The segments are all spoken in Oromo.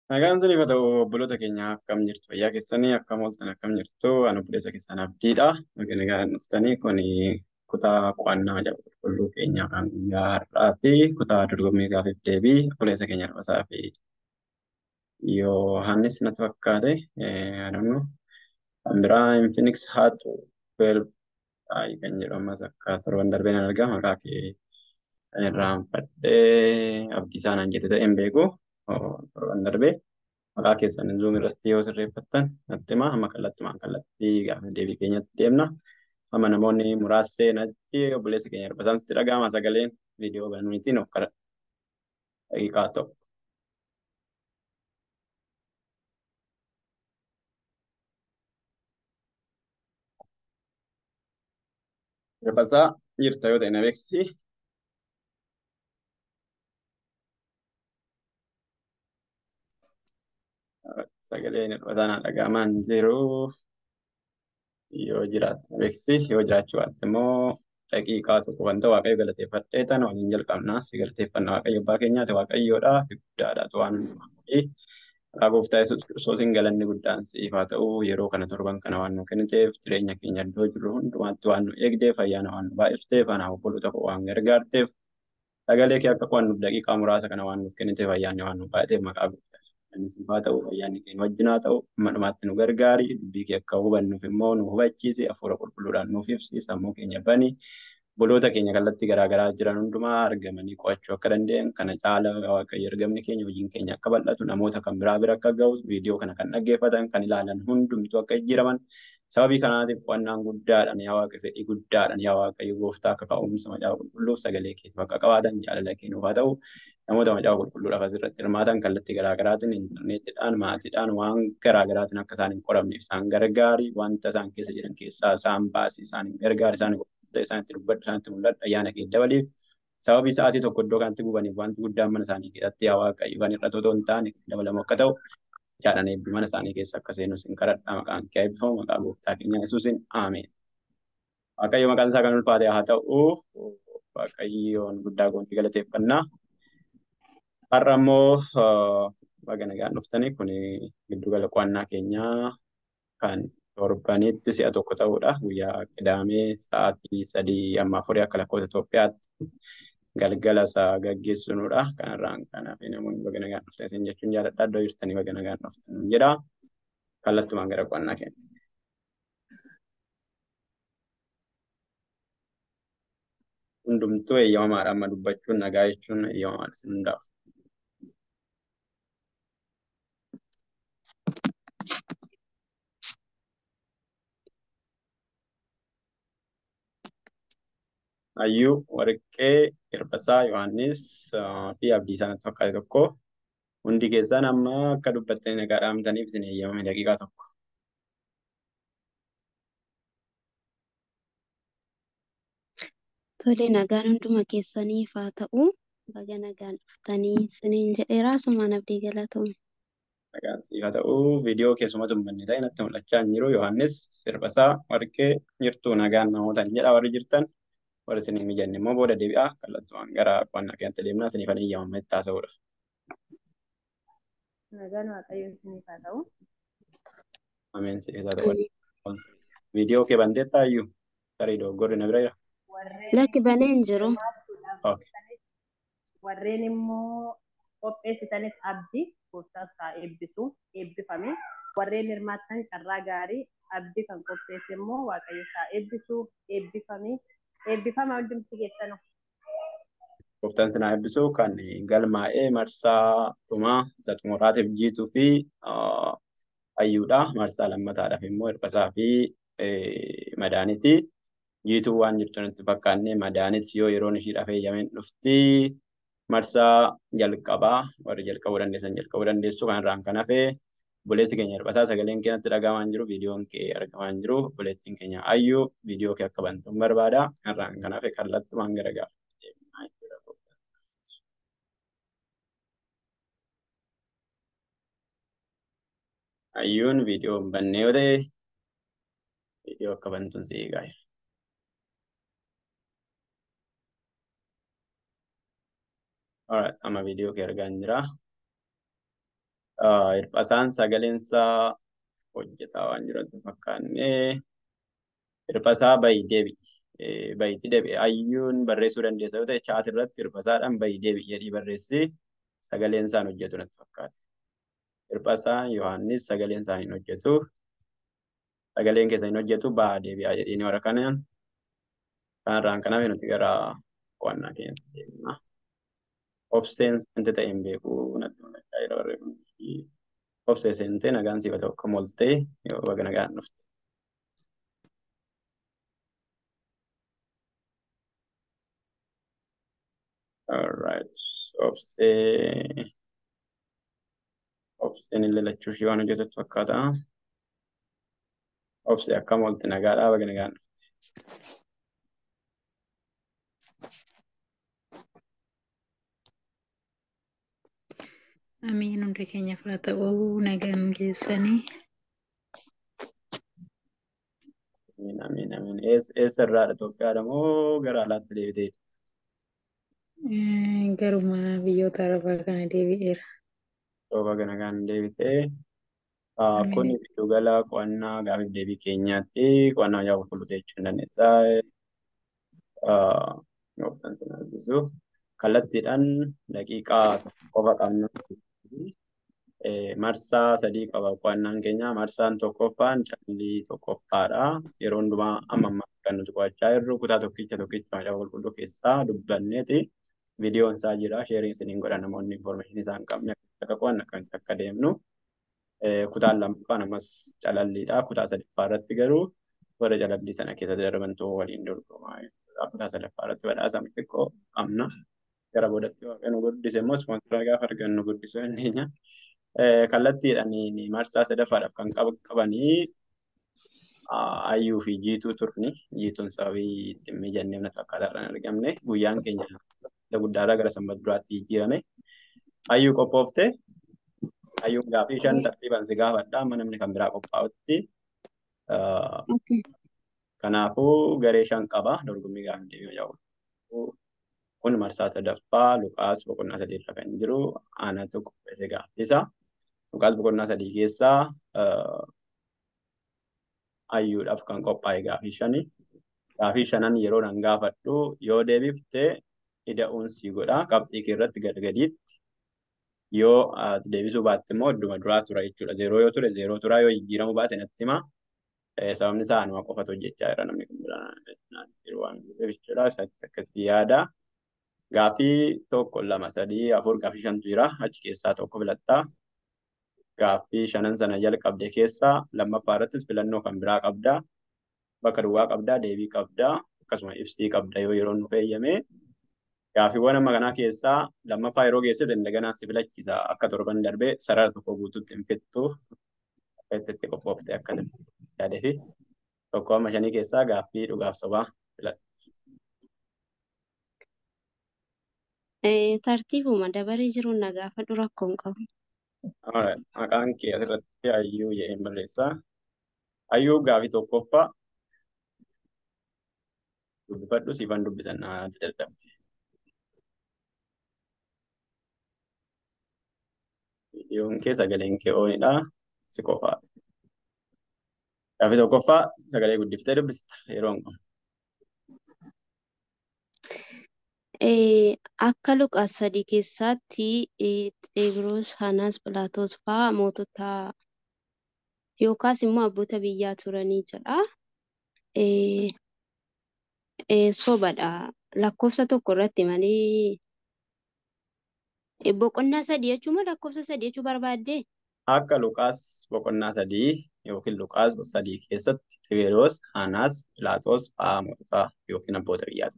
Nagaan siniif haa ta'u obboloota keenya akkam jirtu fayyaa keessanii akkam ooltan akkam jirtu ani obboleessa keessan abdiidha. Nagaa nagaan dhuftanii kun kutaa qo'annaa jedhu qulqulluu keenya kan guyyaa har'aati. Kutaa dorgommii gaafiif deebii obboleessa keenya Rafasaa fi Yohaannis natti fakkaate. Adannu kan biraa Infinix haatu kan jedhu ammas akka torban darbee nan argaa maqaa kee kan irraanfadhee abdii isaa naan jette ta'e hin beeku. Torban darbee maqaa keessan zuum irratti yoo sirreeffattan natti himaa amma kallattumaan kallattii gaafa deebii keenyatti deemna. Amma namoonni muraasni natti obboleessi keenya Rafasaan sitti dhaga'ama sagaleen viidiyoo banuutiin of kadha daqiiqaa tokko. Rafasaa jirta yoo ta'e na beeksisi. Sagaleen Rafasaan dhaga'amaa hin jiru. yoo jiraate beeksisi yoo jiraachuu baatte immoo daqiiqaa tokko wanta waaqayyo galateeffadhee tan waliin jalqabna si galateeffanna waaqayyo abbaa keenyaati waaqayyoodha guddaadha waan maqaa gooftaa yesuus kiristoosiin galanni guddaan siif haa ta'u yeroo kana torban kana waan nu kenniteef jireenya keenya iddoo jirru hundumaatti waan nu eegdeef ayyaana waan nu baay'ifteef anaaf obboloota koo waan gargaarteef sagalee kee akka qo'annuuf daqiiqaa muraasa kana waan nuuf kenniteef ayyaanni waan nu baay'ateef maqaa gooftaa Siif haa ta'u ayyaanni keenya wajjin haa ta'u amma dhumaatti nu gargaari dubbii kee akka hubannuuf immoo nu hubachiisi hafuura qulqulluudhaan nuuf ibsi sammuu keenya bani obboloota keenya kallattii garaagaraa jiran hundumaa argamanii qo'achuu akka danda'an kana caala waaqayyo ergamni keenya hojiin keenya akka bal'atu namoota kan biraa bira akka ga'u viidiyoo kana kan dhaggeeffatan kan ilaalan hundumtuu akka jijjiiraman sababii kanaatiif qo'annaan guddaadhaan yaa waaqa fedhii guddaadhaan yaa waaqayyo gooftaa akka ka'umsa macaafa qulqulluuf sagalee keetiif akka qabaatan jaalala kennuuf haa ta'u namoota macaafa qulqulluudhaaf asirratti hirmaatan kallattii garaagaraatiin intarneetiidhaan maatiidhaan waan garaagaraatiin akka isaan hin qoramneef isaan gargaari wanta isaan keessa jiran keessaa isaan baasi isaan hin gargaari isaan isaanitti dubbadhu isaanitti mul'adhu ayyaana kee dabaliif sababii sa'aatii tokko iddoo kanatti gubaniif wanti guddaan mana isaanii keessatti yaa waaqayyo kan irratti otoo hin taane dabalamu akka ta'u jaadhan eebbi mana isaanii keessa akka seenus hin kadhadha maqaan kee eebbifamu maqaa gooftaa keenya yesuusin aameen. Waaqayyo maqaan isaa kan ulfaate haa ta'u waaqayyoon guddaa goontii galateeffannaa. Har'a immoo baga nagaan dhuftanii kun giddugala qo'annaa keenyaa kan torbanitti si'a tokko ta'udha. Guyyaa qidaamee sa'aatii sadii amma afurii akka lakkoofsa Itoophiyaatti galgala isaa gaggeessinudha. Kanarraan kanaaf namoonni baga nagaan dhuftan isin jechuun jaalladha. Iddoo jirtanii baga nagaan dhuftan jedha. Kallattumaan gara qo'annaa keenya. Hundumtuu eeyyamamaadha amma dubbachuun nagaa jechuun eeyyamamaadha isin hundaaf. Hayyuu Warqee Hirbasaa Yohaannis fi Abdiisaa natti fakkaate tokko hundi keessaan amma akka dubbattanii nagaa dhaamtaniif isin eeyyamame daqiiqaa tokko. Tole nagaan hunduma keessaniif haa ta'u baga nagaan dhuftanii isiniin jedheera asumaan abdii galatoomne. Nagaan siif haa ta'u viidiyoo keessumatu hin banne ta'e natti mul'achaa hin jiru Yohaannis Hirbasaa Warqee jirtu nagaan namoota hin jedha warri jirtan. warri isin hin mijanne immoo booda deebi'aa kallattumaan gara qo'annaa keenyatti deemnaa isiniif ani eeyyamame itti haasa'uudha. Nagaan Waaqayyo isiniif haa ta'u. Ameen siif haa ta'u. Viidiyoo kee banteetta iyyuu tarii dogoggorri na bira jira. Lakki banee hin jiru. Warreen immoo qopheessitanis abdii gooftaas haa eebbisu eebbifame. Warreen hirmaattan carraa gaarii abdii kan qopheesse immoo Waaqayyo haa eebbisu eebbifame. eebbifama hundumti keessanuu. Gooftaan sinaa eebbisu kan galmaa'ee marsaa dhumaa isa xumuraatiif jiituu fi hayyuudha. Marsaa lammataadhaaf immoo hirbasaa fi madaaniti. Jiituu waan jirtu nutti fakkaanne madaanis yoo yeroon ishiidhaaf eeyyameen dhufti. Marsaa jalqabaa warri jalqabuu dandeessan jalqabuu dandeessu kanarraan kan hafe obboleessi keenya hirbasaa sagaleen keenyatti dhagahamaa hin jiru viidiyoon kee argamaa hin jiru obboleettiin keenya ayyuu viidiyoo kee akka bantu hin barbaada kanarraan kan hafe kallattumaan gara gaafa ayyuun viidiyoo hin banne yoo ta'e viidiyoo akka bantuun si eegaa Alright, amma viidiyoo kee argaa hin jira. Ah, Hirphaasaan sagaleen isaa hojjetaa waan jiru fakkaanne hirphasaa bayi deebi'i. Eh, Bayitti deebi'e hayyuun barreessuu dandeessa yoo ta'e chaat irratti hirphasaadhaan bayi deebi'i jedhii barreessi sagaleen isaan hojjetu natti fakkaate. Hirphasaa Yohaannis sagaleen isaa hin hojjetu. Sagaleen keessa hin hojjetu ba'aa deebi'aa jedhini warra kanaan. Kanarraan kanaaf nuti gara qo'annaa keenyatti deemna. Obseen seente ta'e hin beeku natti mul'achaa jira barreeffamni. Obsee seentee nagaan siif haa ta'u akka moltee yoo baga nagaan dhufte. Alright. Obsee. Obseen illee lachuu ishee waan hojjetattu fakkaata. Obsee akkam oolte nagaadhaa baga nagaan dhufte. Amiin hundi keenyaaf haa ta'uu nagaan keessanii Amiin amiin amiin. Ees- Eessa irraadha Itoophiyaadha moo gara alaatti deebitee? eh, garuma biyyoota arabaa kana deebi'eera. Yoo baga nagaan deebitee. Ah, Kun Amiin. giddugala qo'annaa gaafiif deebii keenyaatti qo'annaa hojii qulqulluu jechuu hin dandeessa. Yoo kan sin argisu kallattiidhaan daqiiqaa tokko qofa qabnu. Eh, Marsaa sadii qaba qo'annaan keenya. Marsaan tokkoffaan callii tokkoffaadha. Yeroo hundumaa amma amma kan nuti qo'achaa jirru kutaa tokkicha tokkicha macaafa qulqulluu keessaa dubbanneeti. Viidiyoon isaa jira. Sheeriin isiniin godha namoonni information isaa hin qabne akka qo'annu akkamitti akka deemnu. Eh, kutaan lammaffaan ammas calalliidha. Kutaa sadaffaa irratti garuu warra calallii sana keessatti darbantuu waliin dorgomaa jechuudha. Kutaa sadaffaa irratti badhaasa xiqqoo qabna. Gara boodatti waaqayyo nu guddise immoo ispoonsara gaafa argannu guddisuu dandeenya. Eh, kallattiidhaan marsaa sadaffaadhaaf kan qab- qabanii ah, hayyuu fi jiituu turni. Jiituun sababii ittiin mijanneef natti akkaataa irraan argamne. Guyyaan keenya guddaadhaa gara sanbata duraatti jijjiirame. Hayyuu qophooftee hayyuun gaafii shan tartiibaan si gaafadha. Amma namni kan biraa qophaa'utti. Ah, Okay. Kanaafuu garee shan qaba dorgommii gaafa deebi'u jedhu. Kun marsaa sadaffaa Luqaas boqonnaa sadii irra kan jiru aanatu qopheesse gaaffisa. Luqaas boqonnaa sadii keessaa ah, hayyuudhaaf kan qophaa'e gaafii shani. Gaafii shanan yeroo nan gaafadhu yoo deebifte ida'uun si godha qabxii kee irratti gadgadiitti. Yoo ah, deebisuu baatte immoo idduma duraa tura jechuudha. Zeeroo yoo ture zeeroo tura yoo jijjiiramuu baate natti hima. Eh, sababni isaa anuma qofatu hojjechaa jira namni kun biraan jiru waan jiruuf jechuudha. Isatti akkatti yaada. Gaafii tokko lama sadii afur gaafii shantu jira. Achi keessaa tokko filattaa. Gaaffii shanan sana jalqabde keessaa lammaffaa irrattis filannoo kan biraa qabdaa. Bakka duwwaa qabdaa, deebii qabdaa, akkasuma ibsii qabda yoo yeroon nu eeyyame. Gaaffiiwwan amma kanaa keessaa lammaffaa yeroo geessite indaganaan si filachiisa. Akka torban darbee sarara tokko guutuutti hin fixxu. Akka itti itti qophooftee akka yaadee fi tokko amma shanii keessaa gaaffii dhugaaf sobaa filadha. Eh, tartiibuma dabaree jiruun na gaafadhu rakkoo hin qabu. Alright, Maqaan kee asirratti hayyuu jedheen barreessaa. Hayyuu gaafii tokkoffaa dubbifadhu siifan dubbisan naa dadhabde. Viidiyoon kee sagaleen kee oonidha. Si qofaa. Gaafii tokkoffaa sagalee guddiftee dubbista yeroo hin qabu. Eh, akka Luqaas sadii keessatti eh, Xeebiroos, Hanaas, Philaatoos fa'aa mootota yookaas immoo abboota biyyaa turanii jedha. Eh, eh, sobadha. Lakkoofsa tokko irratti malee eh, boqonnaa sadii jechuun moo lakkoofsa sadii jechuu barbaaddee? Akka Luqaas boqonnaa sadii yookiin Luqaas sadii keessatti Xiberoos, Hanaas, Philaatoos fa'aa mootota yookiin abboota biyyaati.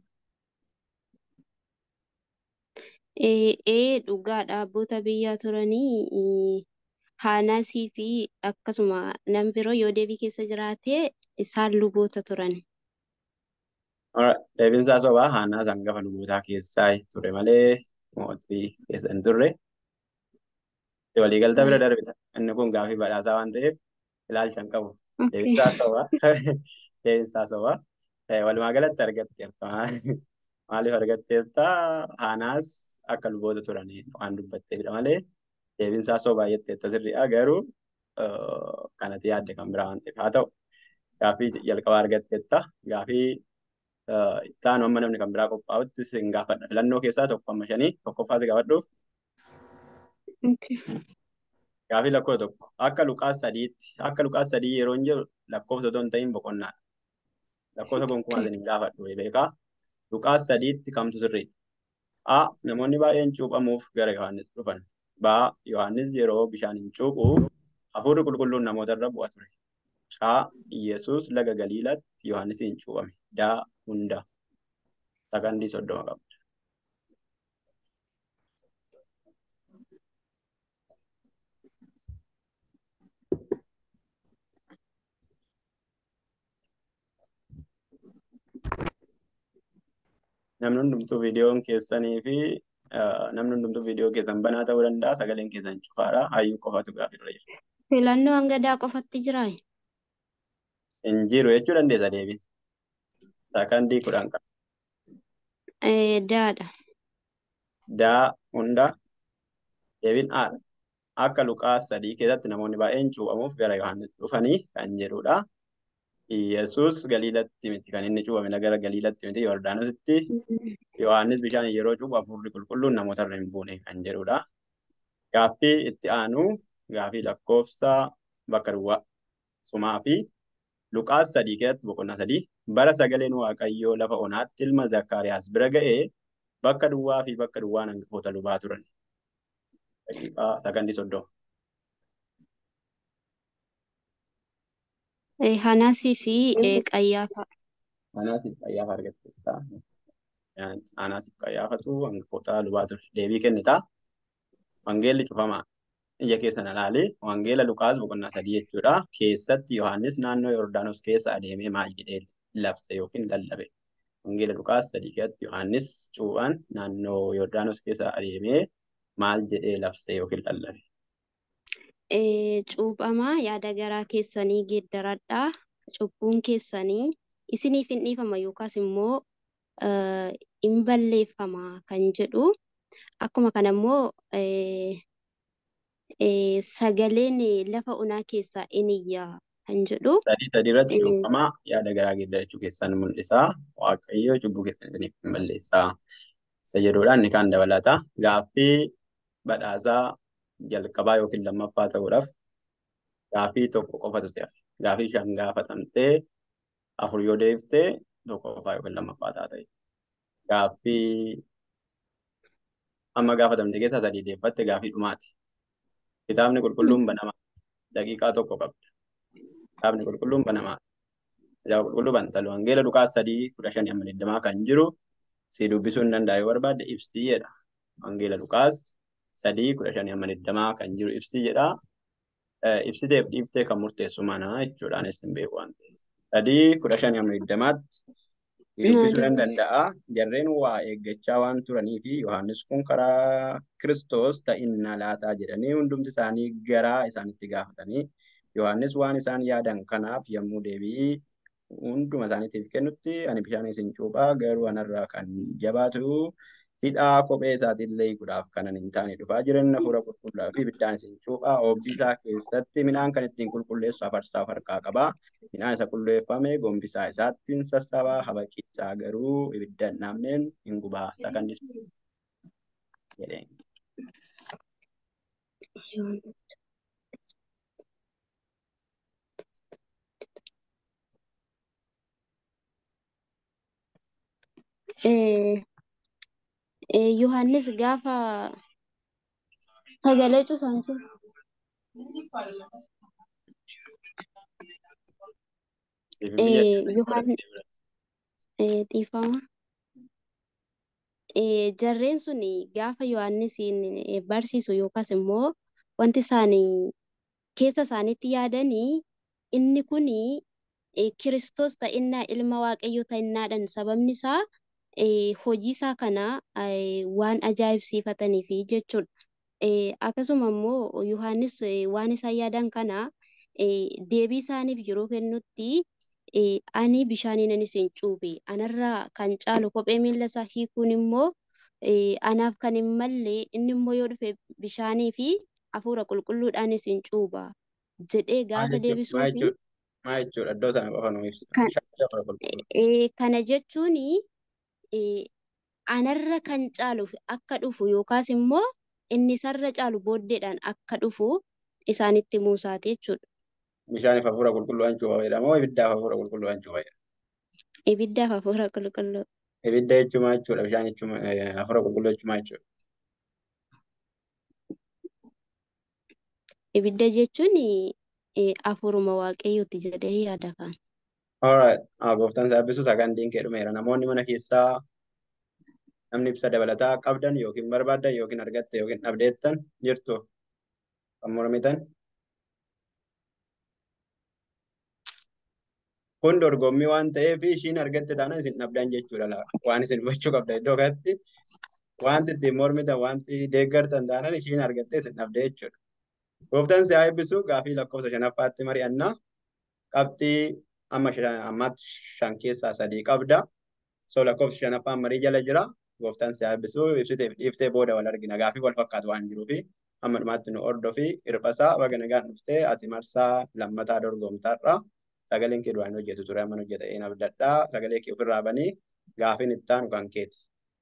Eh, eh, dhugaadha. Abboota biyyaa turanii eh, Haanaasii fi akkasuma namni biroo yoo deebii keessa jiraate isaan luboota turan. Alright, Deebiin isaa sobaa Haanaas hangafa lubootaa keessaa ture malee mootii keessa hin turre. Waliigaltaa bira Mm, darbita. Inni kun gaafii badhaasaa waan ta'eef ilaalcha hin qabu. Okay. Deebiin isaa sobaa. Deebiin isaa sobaa. Eh, Walumaa galatti argatteerta. Maaliif argatteerta? Haanaas akka luboota turanii waan dubbatteefidha malee deebiinsaa soo baay'eetti itti sirriidha garuu kanatti yaadde kan biraa waan ta'eef haa ta'u gaaffii jalqabaa argatteetta gaaffii ittaanu amma namni kan biraa qophaa'utti sin gaafadha filannoo keessaa tokko amma shanii tokkoffaa si gaafadhuuf gaaffii lakkoofsa tokko akka luqaas sadiitti akka luqaas sadii yeroo hin jiru lakkoofsa otoo hin ta'in boqonnaadha lakkoofsa gonkumaa sin hin gaafadhu beekaa luqaas sadiitti kamtu sirriidha A. Namoonni baay'een cuuphamuuf gara Yohaannis dhufan. B. Yohaannis yeroo bishaan hin cuuphu hafuurri qulqulluun namoota irra bu'a ture. C. Yesuus laga Galiilaatti Yohaannis hin cuuphame. D. Hunda. Sakandii soddoma qabda. namni hundumtuu viidiyoon keessanii fi namni hundumtuu viidiyoo keessan banaa ta'uu danda'a sagaleen keessan cufaadha hayyuu qofatu gaaffii dura jira. Filannoo hanga daa qofatti jiraa? Hin jiru jechuu dandeessa deebiin. Sakandii kudhan qaba. Daadha. Daa hunda deebiin haadha. Akka Luqaas sadii keessatti namoonni baay'een cuuphamuuf gara Yohaannis dhufanii kan jedhudha. Yesuus Galiilatti miti kan inni cuuphame gara Galiilatti miti Yordaanositti Yohaannis bishaan yeroo cuuphu hafuurri qulqulluun namoota irra hin buune kan jedhudha. Gaaffii itti aanu gaaffii lakkoofsa bakka duwwaa sumaa fi Luqaas sadii keessatti boqonnaa sadii bara sagaleen Waaqayyoo lafa onaatti ilma Zakkaariyaas bira ga'ee bakka duwwaa fi bakka duwwaan hangafoota lubaa turan. Daqiiqaa sakandii soddoma. Hanasii fi Qayyaafa. Anaasiif qayyaafa argatteetta. Anaasiif qayyaafatu hangafoota lubaa ture. Deebii kennita. Wangeelli cufamaa. Ija keessan ilaali. Wangeela Luqaas boqonnaa sadii jechuudha. Keessatti Yohaannis naannoo Yordaanos keessa adeemee maal jedhee labse yookiin lallabe. Wangeela Luqaas sadii keessatti Yohaannis cuuphaan naannoo Yordaanos keessa adeemee maal jedhee labse yookiin lallabe. Cuuphamaa yaada garaa keessanii geeddaradhaa. Cubbuun keessanii isiniif hin dhiifama yookaas immoo hin balleeffama kan jedhu. Akkuma kana immoo sagaleen lafa onaa keessaa in iyyaa kan jedhu. Sadii sadii irratti cuuphamaa yaada garaa geeddarachuu keessan mul'isa. Waaqayyo cubbuu keessan isiniif hin balleessaa. Isa jedhuudhaan ni kaan dabalata. Gaaffii badhaasaa jalqabaa yookiin lammaffaa ta'uudhaaf gaaffii tokko qofatu si hafe. Gaaffii shan gaafatamtee afur yoo deebiftee tokko qofaa yookiin lammaffaa taata. Gaaffii amma gaafatamte keessaa sadii deebbatte gaaffii dhumaati. Kitaabni qulqulluun banamaa daqiiqaa tokko qabda. Kitaabni qulqulluun banamaa. Kitaaba qulqulluu bantalu wangeela Luqaas sadii kudha shanii amma digdamaa kan jiru si dubbisuu hin danda'a yoo barbaadde ibsii jedha. Wangeela Luqaas sadii kudha shanii amma digdamaa kan jiru ibsii jedha. Ibsiteef dhiiftee kan murteessu mana jechuudhaanis hin beeku waan ta'eef. Sadii kudha shanii amma digdamaatti dubbisuu nan danda'a. Jarreen waa eeggachaa waan turanii fi Yohaannis kun karaa Kiristoos ta'innaa laataa jedhanii hundumti isaanii garaa isaanitti gaafatanii Yohaannis waan isaan yaadan kanaaf yommuu deebii hunduma isaaniitiif kennutti ani bishaan isin cuuphaa garuu anarraa kan jabaatu hidhaa kophee isaatiillee hiikuudhaaf kanan hin taane dhufaa jiran hafuura qulqulluu fi ibiddaan isin cuuphaa oobdii isaa keessatti midhaan kan ittiin qulqulleessu afarsaa of harkaa qabaa midhaan isa qulqulleeffame gombisaa isaattiin sassaabaa habaqiisaa garuu ibidda hin dhaamneen hin gubaa sakandis jedheen. Yohaannis gaafa sagalee cufan jiru. Dhiifama. Jarreen sun gaafa Yohaannisiin barsiisu yookaas immoo wanti isaan keessa isaaniitti yaadanii inni kun Kiristoos ta'innaa ilma Waaqayyoo ta'innaadhaan sababni isaa hojii isaa kana waan ajaa'ibsiifataniif jechuudha. Akkasuma immoo Yohaannis waan isaan yaadan kana deebii isaaniif yeroo kennutti ani bishaaniin ani isin cuuphe anarraa kan caalu kophee miilla isaa hiikuun immoo anaaf kan hin malle inni immoo yoo dhufe bishaanii fi hafuura qulqulluudhaanis hin cuuba jedhee Maal gaafa jechuudha? Maal deebisuu fi jechuudha? Maal jechuudha? Iddoo sana qofa nu ibsa. kan, Bishaan hafuura qulqulluu. eh, kana jechuun anarra kan caalu akka dhufu yookaas immoo inni isarra caalu booddeedhaan akka dhufu isaanitti muusaate jechuudha. Bishaaniif hafuura qulqulluu cuuba jedhama moo ibiddaaf hafuura qulqulluu cuuba jedhama? Ibiddaaf hafuura qulqulluu. Ibidda jechuun maal jechuudha? Bishaan jechuun eh, hafuura qulqulluu jechuun maal jechuudha? Ibidda jechuun eh, hafuuruma waaqayyooti jedhee yaada kan. Alright. Ah, gooftaan isaa eebbisu sagantiin kee dhumeera. Namoonni mana keessaa namni ibsa dabalataa qabdan yookiin barbaaddan yookiin argatte yookiin dhabdeettan jirtu kan mormitan. Kun dorgommii waan ta'eef ishiin argatte taanaan isin dhabdan jechuudha. laa. Waan isin gochuu qabda iddoo kanatti wanti ittiin mormitan wanti deeggartan taanaan ishiin argatte isin dhabde jechuudha. Gooftaan si haa eebbisu gaafii lakkoofsa shanaffaatti mari'annaa qabxii amma shan- ammaatti shan keessaa sadii qabda. So lakkoofsi shanaffaan marii jala jira. Gooftaan si haa eebbisu ibsiteef dhiiftee booda wal argina. Gaafii wal fakkaatu waan jiruufi amma dhumaatti nu hordofi hirphasaa baga nagaan dhuftee ati marsaa lammataa dorgomtaarra. Sagaleen kee duraan hojjetu ture amma hojjeta een abdadhaa. Sagalee kee ofirraa banii gaafiin itti aanu kan keeti.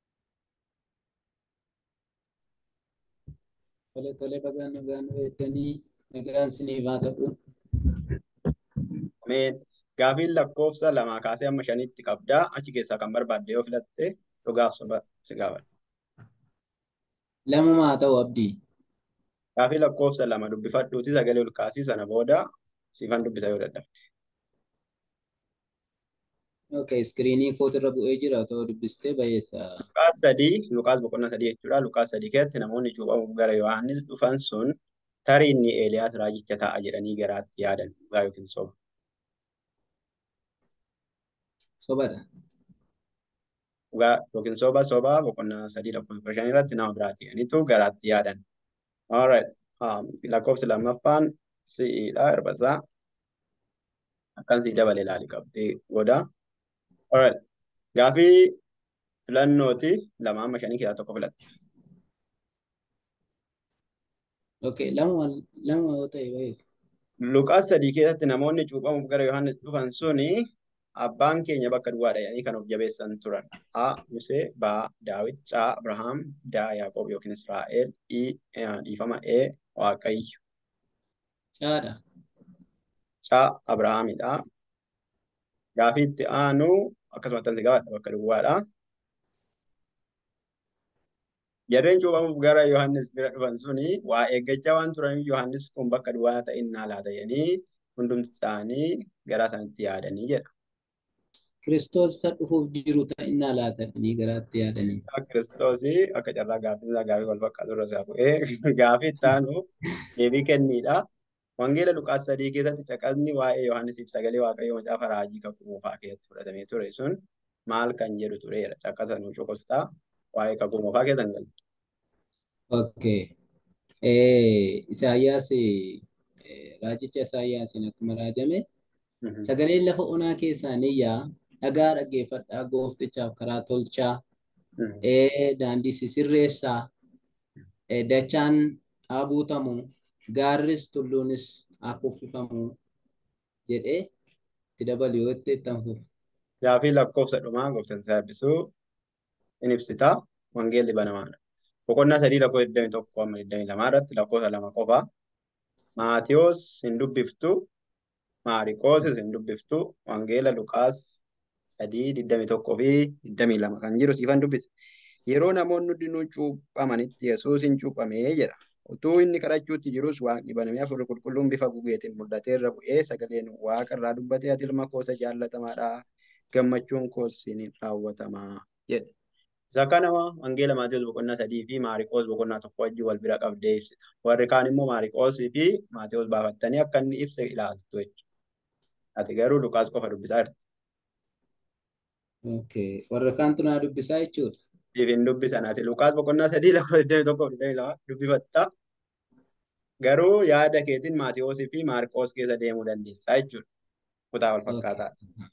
Tole tole bagaan nagaan weeddanii nagaan siniif haa ta'u. Ameen. Gaafiin lakkoofsa lamaa kaasee amma shanitti qabdaa. Achi keessaa kan barbaadde yoo filatte dhugaaf soba si gaafadha. Lamuma haa ta'u abdii. Gaafii lakkoofsa lama dubbifadhuuti sagalee ol kaasii sana booda siifan dubbisa yoo dadhabde. Okay, iskiriinii kootirra bu'ee jira otoo dubbistee bayeessa. Luqaas sadii, Luqaas boqonnaa sadii jechuudha. Luqaas sadii keessatti namoonni cuuphamuuf gara Yohaannis dhufan sun tarii inni Eeliyaas raajicha ta'a jedhanii garaatti yaadan dhugaa yookiin soba. Sobadha. Dhugaa yookiin soba soba boqonnaa sadii lakkoofsa shan irratti nama biraatti jedhaniitu garaatti yaadan. Alright. Um, lakkoofsi lammaffaan si'iidha hirbasaa. Akkan sii dabalee ilaali qabdee godha. Alright. Gaafii filannooti lama amma shanii keessaa tokko filatte. Okay, lamuma lamuma yoo ta'e bayeessa. Luqaas sadii keessatti namoonni cuuphamuuf gara Yohaannis dhufan suni abbaan keenya bakka duwwaadha jedhanii kan of jabeessan turan. A. Musee, B. Daawit, C. Abrahaam, D. Yaaqoob yookiin Israa'el, I. eh, Dhiifama E. Waaqayyo. Caadha. C. Abrahaamidha. Gaafii itti aanu akkasuma tansi gabaadha bakka duwwaadha. Jarreen cuuphamuuf gara Yohaannis bira dhufan suni waa eeggachaa waan turaniif Yohaannis kun bakka duwwaa ta'in naa laata jedhanii hundumti isaanii garaa isaaniitti yaadanii jedha. Kiristoos isa dhufuuf jiru ta'innaa laatanii garaatti yaadanii. Kiristoos akka carraa gaaffiin isaa gaafii wal fakkaatu irra isaa bu'ee gaafii itti aanu deebii kenniidha. Wangeela Luqaas sadii keessatti caqasni waa'ee Yohaannisiif sagalee Waaqayyoo macaafa raajii kakuu moofaa keessatti fudhatamee ture sun maal kan jedhu tureera. Caqasa nuu cokostaa waa'ee kakuu moofaa keessan galte. Okay. Eh, Isaayyaas eh, raajicha Isaayyaasiin akkuma raajame sagaleen lafa onaa keessaa ni yaa dhagaa dhaggeeffadhaa gooftichaaf karaa tolchaa eh, daandii sisirreessaa eh, dachaan haa guutamu gaarris tulluunis haa kuffifamu jedhee itti dabalu yoo itti itti fufu. Gaafii lakkoofsa dhumaa gooftaan isaa eebbisuu in ibsita. Wangeelli banamaadha. Boqonnaa sadii lakkoofsa 21 amma 22 irratti lakkoofsa lama qofa. Maatiyos hin dubbiftu. Maariqoosis hin dubbiftu. Wangeela Luqaas sadii 21 fi 22 kan jiru siifan dubbise. Yeroo namoonni hundinuu cuuphamanitti Yesuus hin cuuphamee jedha. Utuu inni kadhachuutti jirus waaqni banamee hafuurri qulqulluun bifa gugeetiin mul'atee irra bu'ee sagaleen waaqa irraa dubbatee ati ilma koo jaallatamaadha. Gammachuun koos siin raawwatamaa jedhe. Isa kana wangeela Maatiyus boqonnaa sadii fi Maariqoos boqonnaa tokko wajjin wal bira qabdee ibsita. Warri kaan immoo Maariqoosii fi Maatiyus baafattanii akka inni ibse ilaaltu jechuudha. Ati garuu Luqaas qofa dubbisaa jirti. Okay. Warra kaantu naa dubbisaa jechuudha. Siif hin dubbisan ati Luqaas boqonnaa sadii lakkoofsa 21 fi 22 dubbifatta. Garuu yaada keetiin Maatiyoosii fi Maariqoos keessa deemuu dandeessaa jechuudha. Kutaa wal fakkaataa.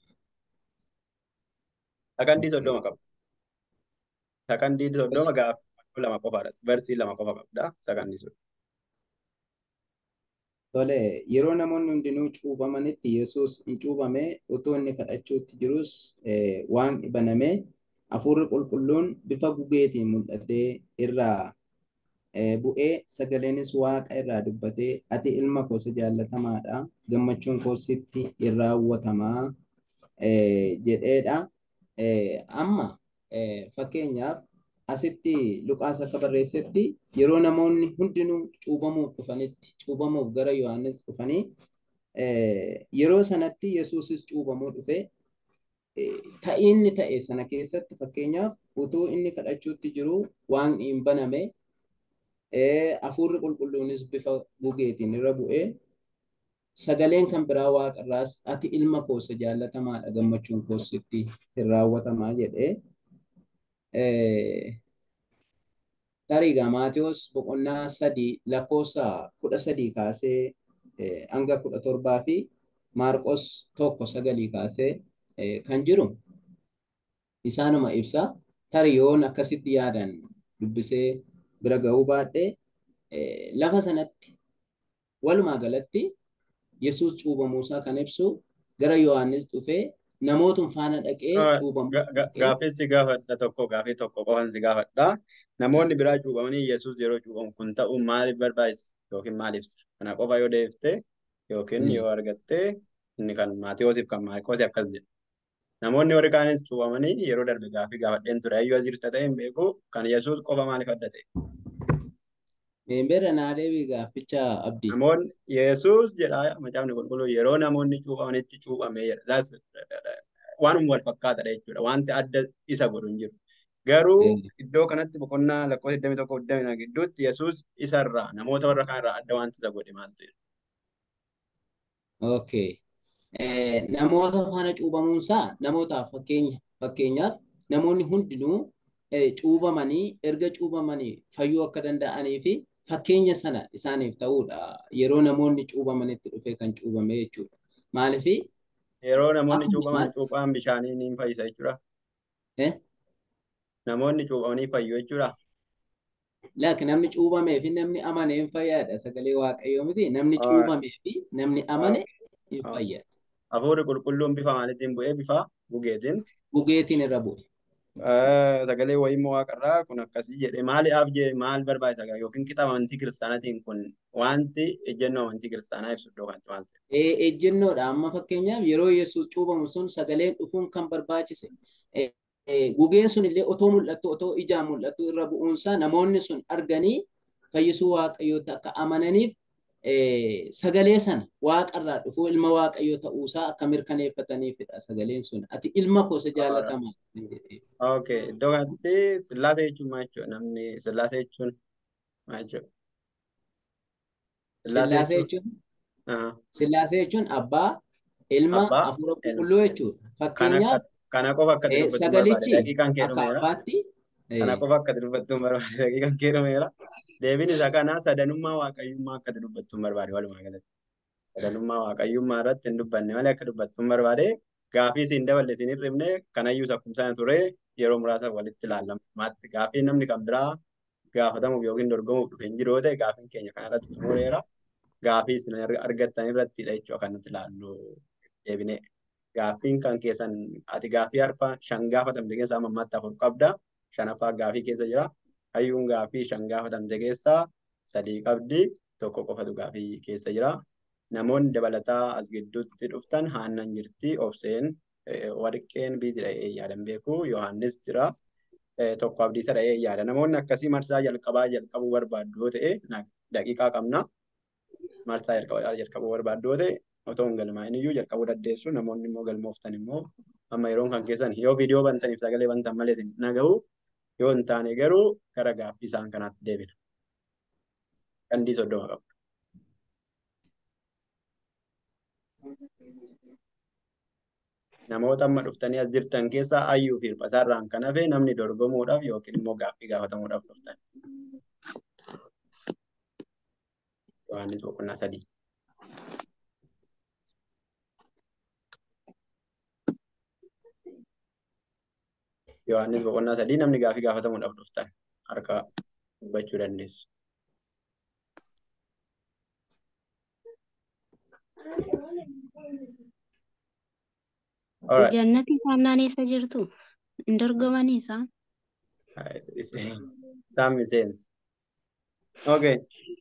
Sakandii soddoma qaba. Sakandii soddoma gaafa lama qofaadha. Versii lama qofa qabda. Sakandii soddoma. Tole, yeroo namoonni hundinuu cuuphamanitti Yesuus hin cuuphamee utuu inni kadhachuutti jirus eh, waan banamee hafuurri qulqulluun bifa gugeetiin mul'atee irraa eh, bu'ee sagaleenis waaqa irraa dubbatee ati ilma koo isa jaallatamaadha gammachuun koo sitti in raawwatamaa eh, jedheedha. Eh, amma eh, fakkeenyaaf asitti Luqaas akka barreessetti yeroo namoonni hundinuu cuuphamuuf dhufanitti cuuphamuuf gara Yohaannis dhufanii eh, yeroo sanatti Yesuusis cuuphamuu dhufe eh, ta'inni ta'e sana keessatti fakkeenyaaf utuu inni kadhachuutti jiru waan hin baname eh, hafuurri qulqulluunis bifa gugeetiin irra bu'ee sagaleen kan biraa waaqarraas ati ilma koo isa jaallatamaadha gammachuun koo sitti hin raawwatamaa jedhee eh, Tariigaa Maatiyos boqonnaa sadii lakkoofsa kudha sadii kaasee eh, hanga kudha torbaa fi Maarqos tokko sagalii kaasee eh, kan jiru isaanuma ibsa. Tarii yoon akkasitti yaadan dubbisee bira ga'uu baadhee eh, lafa sanatti walumaa galatti Yesuus cuuphamuusaa kan ibsu gara Yohaannis dhufee namootuma faana dhaqee cuuphamuu dhaqee Gaaffii si gaafadha tokko gaaffii tokko qofan si gaafadha. Namoonni biraa cuuphamanii Yesuus yeroo cuuphamu kun ta'uu maaliif barbaachisa yookiin maal ibsa? Kana qofa yoo deeftee yookiin yoo argattee inni kan Maatiyoosiif kan Maarqosi akkas jedha. Namoonni warri kaanis cuuphamanii yeroo darbe gaaffii gaafadheen ture. Ayyuu as jirta ta'e hin beeku kan Yesuus qofa maaliif adda ta'e? Meembera naa deebii gaafficha abdii. Namoonni Yesuus jedha macaafni qulqulluu yeroo namoonni cuuphamanitti cuuphamee jedha. That's waanuma wal fakkaatadha jechuudha. Wanti adda isa godhu hin jiru. Garuu iddoo kanatti boqonnaa lakkoofsa 21 22 gidduutti Yesuus isarraa namoota warra kaanirraa adda wanti isa godhe maaltu jedha. Okay. Eh, namoota faana cuuphamuunsaa namootaaf fakkeenya fakkeenyaaf namoonni hundinuu eh, cuuphamanii erga cuuphamanii fayyuu akka danda'anii fi fakkeenya sana isaaniif ta'uudha. Yeroo namoonni cuuphamanitti dhufee kan cuuphame jechuudha. Maaliifi Yeroo namoonni akkuma cuuphaman maal- cuuphaan bishaanii ni fayyisa jechuudha. eh, Namoonni cuuphamanii fayyu jechuudha. Laaki namni cuuphamee fi namni amane hin fayyaadha. Sagalee Waaqayyoo miti. Namni Alright. cuuphamee fi namni amane hin Okay. fayyada. Hafuurri qulqulluun bifa maaliitiin bu'ee bifa gugeetiin Gugeetiin irra bu'e. Eh, sagalee wayimmoo waaqarraa kun akkasii jedhe maaliif jedhe maal barbaachisa yookiin qixa amantii kiristaanatiin kun wanti ejjennoo amantii kiristaanaa ibsu iddoo kanatti maal ta'e? Eh, Ejjennoodha. Amma fakkeenyaaf yeroo Yesuus cuuphamu sun sagaleen dhufuun kan barbaachise. Eh, eh, Gugeen sun illee otoo mul'attu otoo ijaan mul'attu irra bu'uunsaa namoonni sun arganii fayyisuu Waaqayyootti akka amananiif eh, sagalee sana waaqarraa dhufuu ilma Waaqayyoo ta'uusaa akka mirkaneeffataniifidha sagaleen sun. Ati ilma koo isa jaallatamaa kan jedhee. Okay, iddoo kanatti sillaasee jechuun maal jechuudha? Namni sillaasee jechuun maal jechuudha? Sillaasee jechuun Aha. Sillaasee jechuun abbaa, ilma, Abbaa, hafuura ilma. qulqulluu jechuudha. Kana Fakkeenyaaf akka kana qofa akkati eh, dubbattuun barbaade sagalichi daqiiqaan kee akka dhumeera. abbaatti Kana eh, qofa akkati dubbattuun barbaade daqiiqaan kee dhumeera. Deebiin isaa kana sadanummaa waaqayyummaa akkati dubbattuun barbaade walumaa galatti. Sadanummaa waaqayyummaa irratti hin dubbanne malee akka dubbattuun barbaade gaafii siin daballe siin hir'ifne kanayyuu akkuma sana ture yeroo muraasa walitti ilaallamaatti gaafii namni kan biraa gaafatamuuf yookiin dorgomuuf dhufe hin jiru yoo ta'e gaafiin keenya kanarratti xumureera. Gaafii isin argattan irrattidha jechuudha kan nuti ilaallu deebinee. Gaaffiin kan keessan ati gaafii harfa shan gaafatamte keessaa amma ammaatti afur qabda. Shanaffaa gaafii keessa jira. Hayyuun gaafii shan gaafatamte keessaa sadii qabdi. Tokko qofatu gaafii keessa jira. Namoonni dabalataa as gidduutti dhuftan haannan jirti. Obseen warqeen biizii dha'ee yaadan beeku. Yohaannis jira. Tokko abdiisa dha'ee yaada. Namoonni akkasii marsaa jalqabaa jalqabuu barbaaddu yoo ta'e daqiiqaa qabna. Marsaa jalqabaa jalqabuu barbaaddu yoo ta'e otoo hin galmaa'in iyyuu jalqabuu dandeessu. Namoonni immoo galmooftan immoo amma yeroon kan keessan yoo viidiyoo bantaniif sagalee bantan malee isin naga'u yoo hin taane garuu gara gaaffii isaan kanaatti deebina. Qandii soddoma qabu. Namoota amma dhuftanii as jirtan keessaa ayyuu fi hirphasaarraan kan hafe namni dorgomuudhaaf yookiin immoo gaaffii gaafatamuudhaaf dhuftan. Yohaannis boqonnaa sadii. Yohaannis boqonnaa sadii namni gaaffii gaafatamuudhaaf dhuftan harka dubbachuu dandeessu. Alright. Jannati faannaan eessa jirtu? Hin dorgomanii isaan? Isaan miseensa. Okay.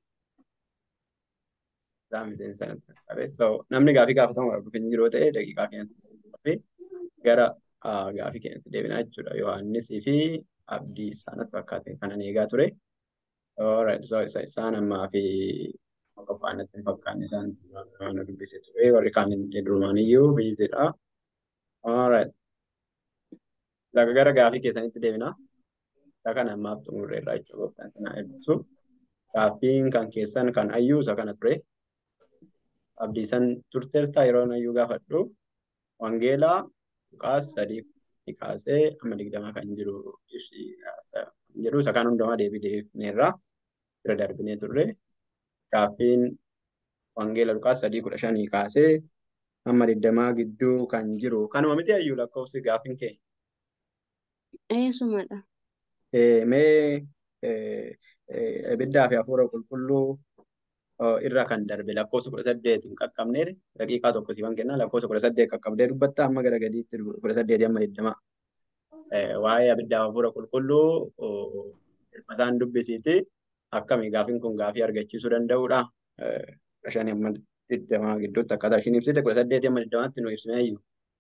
Isaan miseensa natti qabe. So namni gaafii gaafatamu dhufe hin jiru ta'e daqiiqaa keenyatti gara ah, gaafii keenyatti deebinaa jechuudha. Yohaannisii fi abdii isaanatti fakkaate kanan eegaa ture. Alright. So isa isaan ammaa fi qophaa'inatti hin fakkaanne isaan waan dubbise ture. Warri kaan durumaan iyyuu biyyattiidha. Alright. Laga gara gaafii keessanitti deebinaa. Isa kana ammaaf xumurreerra jechuudha. Gooftaan sana eebbisu. Gaaffiin kan keessan kan ayyuu isa kana ture. Abdiisan turteertaa yeroo ayyuu gaafadhu. Wangeelaa Luqaas sadii kaasee amma digdamaa kan jiru ibsi jedhu isa kan hundumaa deebii deebineerra bira darbinee turre. Gaaffiin Wangeela Luqaas sadii kudha shanii kaasee amma digdamaa gidduu kan jiru kanuma miti ayyuu lakkoofsi gaaffiin kee. Eessumadha. Eh, mee eh, eh, ibiddaa fi hafuura qulqulluu oh, irra kan darbe lakkoofsa kudha saddeet hin qaqqabneedha. Daqiiqaa tokko siifan kennaa lakkoofsa kudha saddeet qaqqabdee dubbatta amma gara gadiitti kudha saddeetii amma digdamaa. Eh, waa'ee abiddaa fi hafuura qulqulluu oh, mataan dubbisiiti. Akkami gaafiin kun gaafii argachiisuu danda'uudha. Eh, kudha shanii amma digdamaa gidduutti akkaataa ishiin ibsite kudha saddeetii amma digdamaatti nu ibsine iyyuu.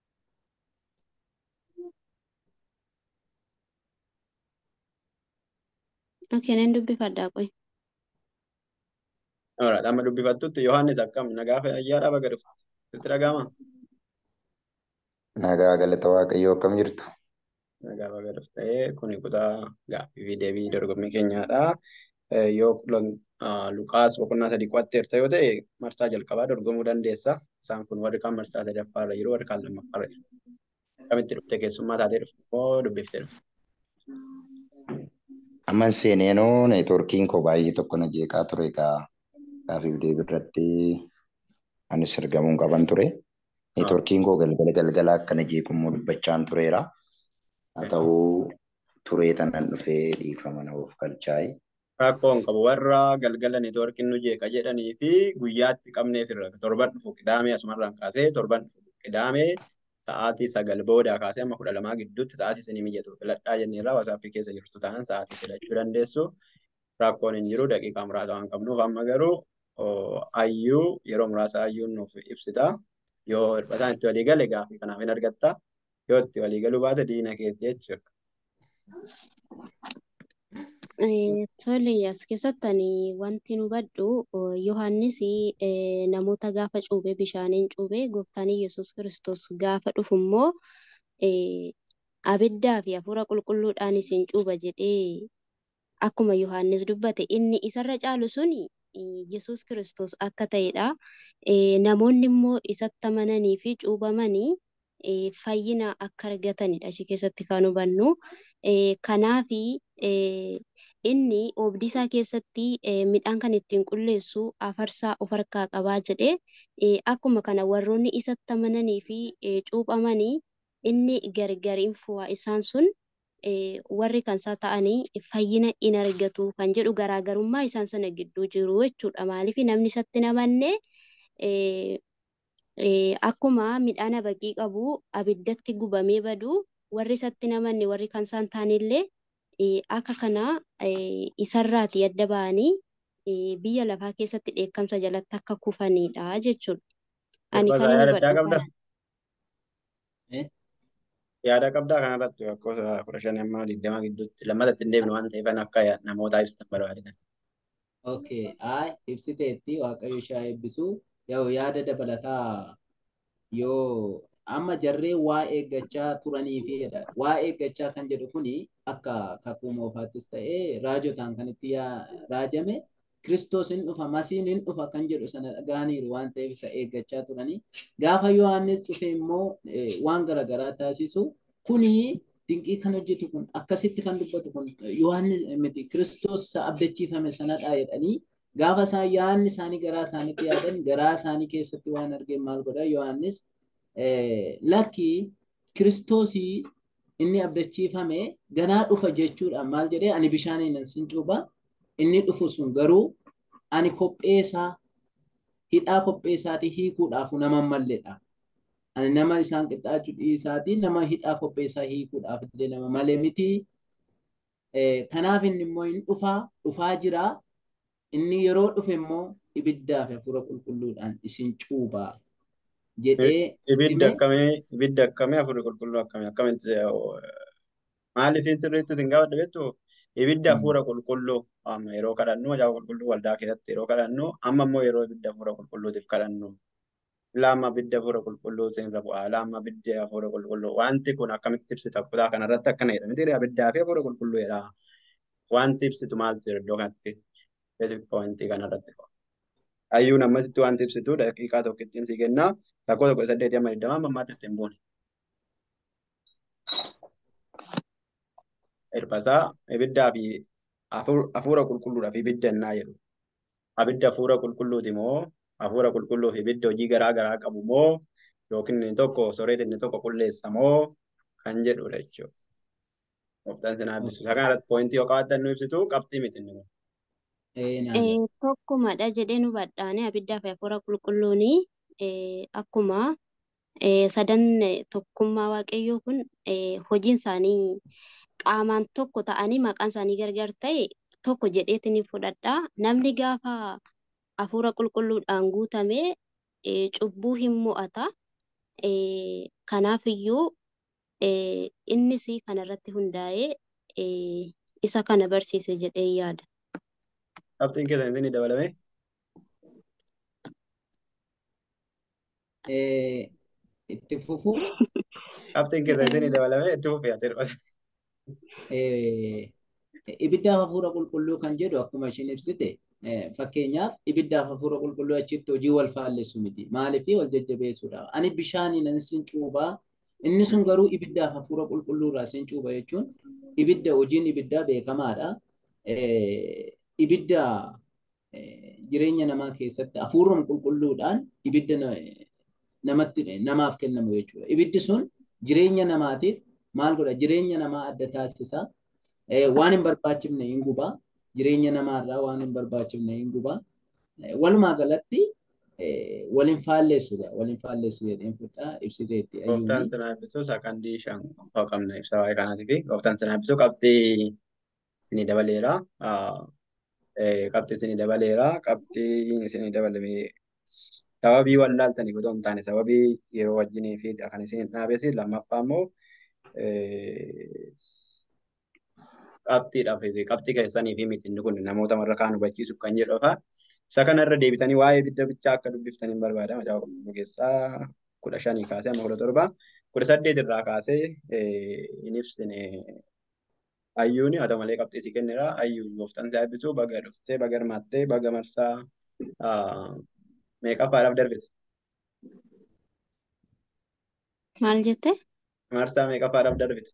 Okay, nan dubbifadhaa qoy. Alright, amma dubbifattutti Yohaannis akkam nagaa fayyaadhaa baga dhufte. Sitti dhaga'amaa? Nagaa galata Waaqayyoo akkam jirtu? Nagaa baga dhuftee kuni kutaa gaaffii fi deebii dorgommii keenyaadha. Eh, Yoo lon- ah, Luqaas boqonnaa sadii qo'atteerta yoo ta'e marsaa jalqabaa dorgomuu dandeessa. Isaan kun warri kaan marsaa sadaffaarra jiru warri kaan lammaffaarra jiru. Akkamitti dhuftee keessummaa taatee dhufte moo dubbiftee dhufte? Amman seeneenoo neetwoorkiin koo baay'ee tokko na jeeqaa ture egaa gaafiif deebii irratti anis argamuun qaban ture. Ah, Neetwoorkiin koo galgala galgala akkana jeeqummoo dubbachaan tureera. Haa ta'uu turee tanan dhufee dhiifama na of galchaa'e. Rakkoo hin qabu warra galgala neetwoorkiin nu jeeqa jedhanii fi guyyaatti qabneef irra torban dhufu qidaamee asumarraan kaasee torban dhufu qidaamee sa'aatii sagal boodaa kaasee amma kudha lamaa gidduutti sa'aatii isinii mijatu filadhaa jenneerra wasaappii keessa jirtu taanaan sa'aatii filachuu dandeessu. Rakkoon hin jiru daqiiqaa muraasa waan qabnuuf amma garuu oh, ayyuu yeroo muraasa ayyuun nuuf ibsita. Yoo hir'ataan itti walii gale gaafii kanaaf hin argatta. Yoo itti walii galuu baate diina keetti jechuudha. Eh, Tole, as keessatti ani wanti nu hubadhu oh, Yohaannis eh, namoota gaafa cuube bishaaniin cuube gooftaan Yesuus Kiristoos gaafa dhufu immoo eh, abiddaa fi hafuura qulqulluudhaan isin cuuba jedhee akkuma Yohaannis dubbate inni isarra caalu suni eh, Yesuus Kiristoos akka ta'edha. Eh, namoonni immoo isatti amananii fi cuubamanii eh, fayyina akka argatanidha achi keessatti kan hubannu. Eh, kanaafi eh, inni oobdii isaa keessatti eh, midhaan kan ittiin qulleessu afarsaa of harkaa qabaa jedhee eh, akkuma kana warroonni isatti amananii fi eh, cuuphamanii inni gargar hin fu'a isaan sun eh, warri kan isaa ta'anii fayyina in argatu kan jedhu garaagarummaa isaan sana gidduu jiru jechuudha. Maaliif namni isatti hin amanne eh, eh, akkuma midhaan habaqii qabu abiddatti gubamee badu warri isatti hin amanne warri kan isaan ta'anillee eh, akka kana eh, isarraati adda ba'anii eh, biyya lafaa keessatti dheekkamsa jalatti akka kufanidha jechuudha. Ani Gosa kan yaada addaa hubadhu qabda? kana. Eh? Yaada qabdaa kanarratti lakkoofsa kudha shanii amma digdama gidduutti lammatatti hin deebine waan ta'eef akka namootaa ibsitan barbaadan. Okay, ay ibsiteetti Waaqayyo ishee eebbisu. Yoo yaada dabalataa yoo amma jarree waa eeggachaa turanii fi waa eeggachaa kan jedhu kuni akka kakuu moofaattis ta'ee raajotaan kan itti yaa- raajame Kiristoos hin dhufa, Masiin hin dhufa kan jedhu sana dhaga'aniiru waan ta'eef isa eeggachaa turanii. Gaafa Yohaannis dhufe immoo eh, waan garaagaraa taasisu kuni dinqii kan hojjetu kun akkasitti kan dubbatu kun Yohaannis miti Kiristoos isa abdachiifame sanadha jedhanii gaafa isaan yaadni isaanii garaa isaaniitti yaadan garaa isaanii keessatti waan argeen maal godha Yohaannis eh, lakki Kiristoosii inni abdachiifame ganaa dhufa jechuudha maal jedhee ani bishaaniin sin cuuba inni dhufu sun garuu ani kopheesaa hidhaa qopheessaatii hiikuudhaaf nama malleedha. Ani nama isaan qixxaachuu dhiisaatii nama hidhaa qopheessaa hiikuudhaaf illee nama malee miti. Kanaaf inni immoo hin dhufaa dhufaa jira. Inni yeroo dhufe immoo ibiddaa fi hafuura qulqulluudhaan isin cuubaa jedhee Ibidda akkamii ibidda akkamii hafuurri qulqulluu akkamii akkamitti maaliif sirriitti isin gaafadha beektu ibidda hafuura qulqulluu amma yeroo kadhannu macaafa qulqulluu waldaa keessatti yeroo kadhannu amma immoo yeroo ibidda hafuura qulqulluutiif kadhannu laama ibidda hafuura qulqulluu isinirra bu'aa laama ibidda hafuura qulqulluu wanti kun akkamitti ibsita kutaa kanarratti akkana jedha miti ibiddaa fi hafuura qulqulluu jedha wanti ibsitu maaltu jira iddoo kanatti specific pointii kanarratti hayyuun ammasitti wanti ibsitu daqiiqaa tokko ittiin si kennaa lakkoo tokko saddeetii amma digdamaa amma ammaatti ittiin buune. Irbasaa ibiddaa fi hafuura qulqulluudhaaf ibidda ennaa jedhu. Abidda hafuura qulqulluuti moo hafuura qulqulluuf ibidda hojii garaa garaa qabu moo yookiin inni tokko soreeti inni tokko qulleessa moo kan jedhudha jechuudha. Gooftaan sinaa ibsu. Isa kanarratti poointii yoo qabaatan nu ibsitu qabxii miti inni kun. Tokkumadha jedhee nu badhaane abiddaa fi hafuura qulqulluun akkuma sadan tokkummaa waaqayyoo kun hojiin isaanii qaamaan tokko ta'anii maqaan isaanii gargar ta'e tokko jedheetiin fudhadha. Namni gaafa hafuura qulqulluudhaan guutame cubbuu hin mo'ata. Kanaafiyyuu innis kanarratti hundaa'ee isa kana barsiise jedhee yaada. Qabxiin keessan isin dabalame? Itti fufuu. Qabxiin keessan isin dabalame itti fufee ati dhirbata. Ibiddaaf hafuura qulqulluu kan jedhu akkuma ishiin ibsite fakkeenyaaf ibiddaaf hafuura qulqulluu achitti hojii wal faallessu miti. Maaliif wal jajjabeessuudha. Ani bishaaniin ani sin cuubaa inni sun garuu ibiddaaf hafuura qulqulluurraa sin cuuba jechuun ibidda hojiin ibiddaa beekamaadha. Ibidda jireenya namaa keessatti hafuuruma qulqulluudhaan ibidda namatti namaaf kennamu jechuudha. Ibiddi sun jireenya namaatiif maal godha? Jireenya namaa adda taasisa. Waan hin barbaachifne hin gubaa. Jireenya namaarraa waan hin barbaachifne hin gubaa. Walumaa galatti waliin faalleessudha. Waliin faalleessu jedheen fudhaa ibsiteetti. Gooftaan sinaa eebbisuu sakandii shan qofa qabna ibsa waa'ee kanaatiif gooftaan sinaa eebbisuu qabxii isinii dabaleera. Qabxii isinii dabaleera. Qabxii isinii dabalame sababii wallaaltaniif otoo hin taane sababii yeroo wajjinii fi kan isin dhaabesi lammaffaa immoo qabxiidhaaf qabxii keessanii fi miti inni kun namoota warra kaan hubachiisuuf kan jedhufa. Isa kanarra deebitanii waa'ee ibidda bichaa akka dubbiftaniin barbaada. Macaafa qulqulluu keessaa kudha shanii kaasee amma kudha torba kudha saddeet irraa kaasee hin ibsine hayyuuni haa ta'u malee qabxii si kennera. Hayyuu gooftaan si eebbisuu baga dhuftee baga hirmaattee baga marsaa meeqaffaadhaaf darbite? Maal jettee? Marsaa meeqaffaadhaaf darbite?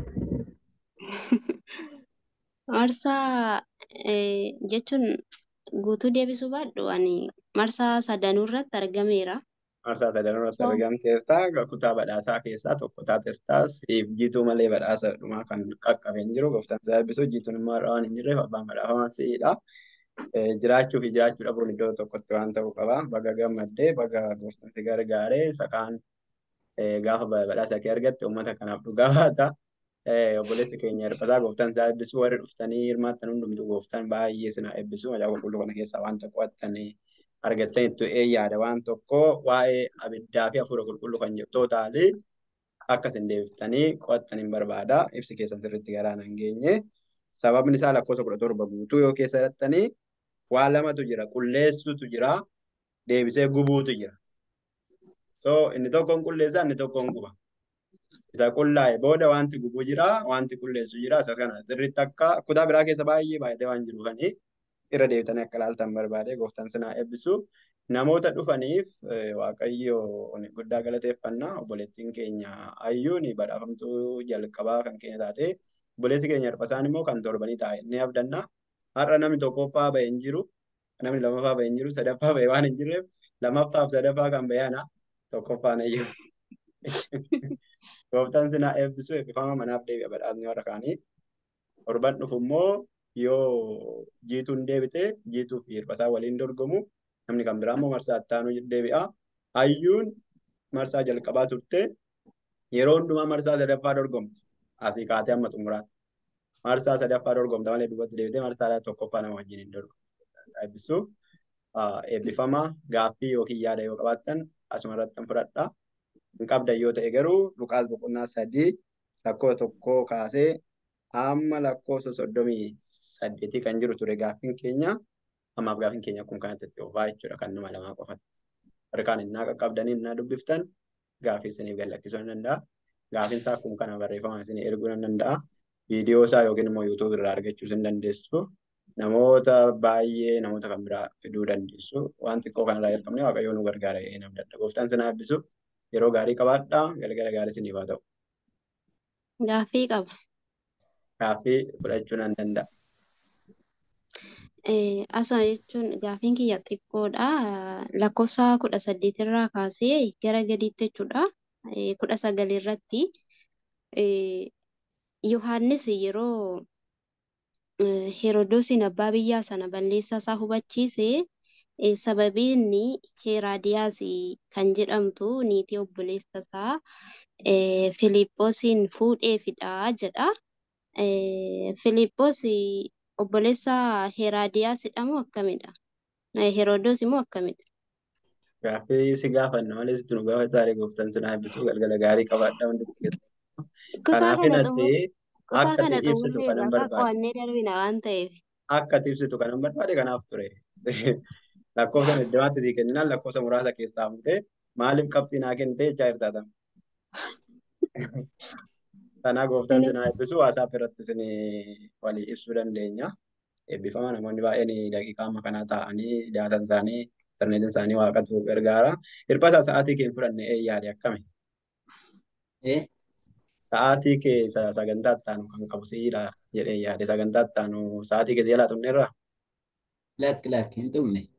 Marsaa jechuun guutuu deebisuu baadhu ani marsaa sadanuu irratti argameera. Marsaa sadanuu irratti argamteerta kutaa badhaasaa keessaa tokko taateerta siif jiituu malee badhaasa dhumaa kan qaqqabeen jiru gooftaan si eebbisuu jiituun immoo waan hin jirreef abbaan badhaafamaa si'idha. Jiraachuu fi jiraachuu dhabuun iddoo tokkotti waan ta'uu qaba. Baga gammaddee baga gooftaan si gargaaree sakaan gaafa badhaasa kee argatte uummata kanaaf dhugaa baata. obboleessi keenya hirphasaa gooftaan isaa eebbisuu warri dhuftanii hirmaattan hundumtuu gooftaan baay'ee sinaa eebbisuu macaafa qulqulluu kana keessaa wanta qo'attanii argattan itti yaada waan tokko waa'ee abiddaa fi hafuura qulqulluu kan jettu taali akka isin deebiftanii qo'attaniin barbaada ibsi keessan sirriitti garaa nan geenye sababni isaa lakkoofsa kudha torba guutuu yoo keessa hidhattanii waa lamatu jira qulleessutu jira deebisee gubuutu jira so inni tokkoon qulleessaa inni tokkoon guba. isa qullaa'e booda wanti gubuu jira wanti qulleessu jira isa kana sirriitti akka kutaa biraa keessa baay'ee baay'atee waan jiruufanii irra deebitanii akka ilaaltan barbaade gooftaan sinaa eebbisu namoota dhufaniif waaqayyo guddaa galateeffannaa obboleettiin keenya hayyuun badhaafamtuu jalqabaa kan keenya taate obboleessi keenya hirphasaan immoo kan torbanii taa'e ni abdanna har'a namni tokkoffaa bahee hin jiru namni lamaffaa bahee hin jiru sadaffaa bahee waan hin jirreef lammaffaaf sadaffaa kan bahee tokkoffaan hayyuu. Gooftaan sinaa eebbisuu eebbifama manaaf deebi'a badhaasni warra kaanii. Torban dhufu immoo yoo jiituun deebite jiituu fi hirphasaa waliin dorgomu Namni kan biraa immoo marsaa ittaanu deebi'a. Hayyuun marsaa jalqabaa turte yeroo hundumaa marsaa sadaffaa dorgomti. Asii kaatee amma xumuraatti. Marsaa sadaffaa dorgomta malee duubatti deebitee marsaa tokkoffaa nama wajjin hin dorgomtu. Eebbisuu eebbifama gaaffii yookiin yaada yoo qabaattan asuma irratti hin fudhadha. Hin qabdan yoo ta'e garuu Luqaas boqonnaa sadii lakkoofsa tokkoo kaasee hamma lakkoofsa soddomii saddeetii kan jiru ture gaaffiin keenya ammaaf gaaffiin keenya akkuma kanatti itti oofaa jechuudha kan nama lamaa qofatti. Harkaan innaa qaqqabdanii innaa dubbiftan gaaffii isiniif gallakkisuu ni danda'a. Gaaffiin isaa akkuma kana barreeffama isinii erguu ni danda'a. Viidiyoo isaa yookiin immoo yuutuub irraa argachuu ni dandeessu. Namoota baay'ee namoota kan biraa fiduu dandeessu. Waan xiqqoo kanarraa jalqabnee waaqayyoo nu gargaara jedhee nam dadha. Gooftaan sinaa eebbisu yeroo gaarii qabaadhaa galgala gaarii isiniif haa ta'u. Gaaffii qaba. Gaaffii fudhachuu nan danda'a. Asuma jechuun gaaffiin kiyya xiqqoodha. Lakkoofsa kudha saddeetirraa kaasee gara gadiitti jechuudha. Kudha sagal irratti Yohaannis yeroo Heroodosiin abbaa biyyaa sana balleessaa isaa hubachiise sababii inni Heeraadiyaas kan jedhamtu niitii obboleessa isaa Filiiphoosiin fuudheefidha jedha. Filiiphoos obboleessa Heeraadiyaas moo akkamidha? Heroodos immoo akkamidha? Gaaffii si gaafanna malee sitti nu gaafataa gooftaan sinaa eebbisuu galgala gaarii qabaadhaa hundi keessatti. Kutaa Kanaaf kana hinatti xumur kutaa akka kana ati ibsitu xumurree kanan bakka barbaade. qo'annee darbina waan ta'eef. Akka ati ibsitu kanan barbaade kanaaf ture. Lakkoofsa heddumaatti sii kenninaan lakkoofsa muraasa keessaa fuutee maaliif qabxii naa kennitee jechaa jirtaatan. Kanaa gooftaan sinaa eebbisuu haasaaf irratti isin walii ibsuu dandeenya. Eebbifama namoonni baay'een daqiiqaa amma kanaa taa'anii daatan isaanii interneetiin isaanii waaqatu gargaara. Hirpata sa'aatii kee hin fudhanne ee yaade akkami? Eh? Sa'aatii kee sa- sagantaa itti aanu kan qabu si'idha jedhee yaade sagantaa itti aanu sa'aatii kee jalaa xumneerra Lakki lakki hin xumne.